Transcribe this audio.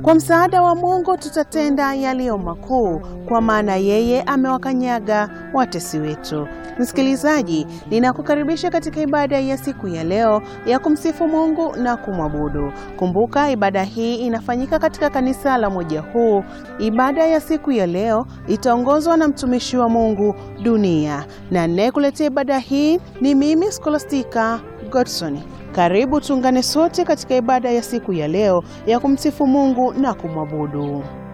Kwa msaada wa Mungu tutatenda yaliyo makuu, kwa maana yeye amewakanyaga watesi wetu. Msikilizaji, ninakukaribisha katika ibada ya siku ya leo ya kumsifu Mungu na kumwabudu. Kumbuka, ibada hii inafanyika katika kanisa la Moja Huu. Ibada ya siku ya leo itaongozwa na mtumishi wa Mungu Dunia, na ninayekuletea ibada hii ni mimi Scholastica Godson. Karibu tuungane sote katika ibada ya siku ya leo ya kumsifu Mungu na kumwabudu.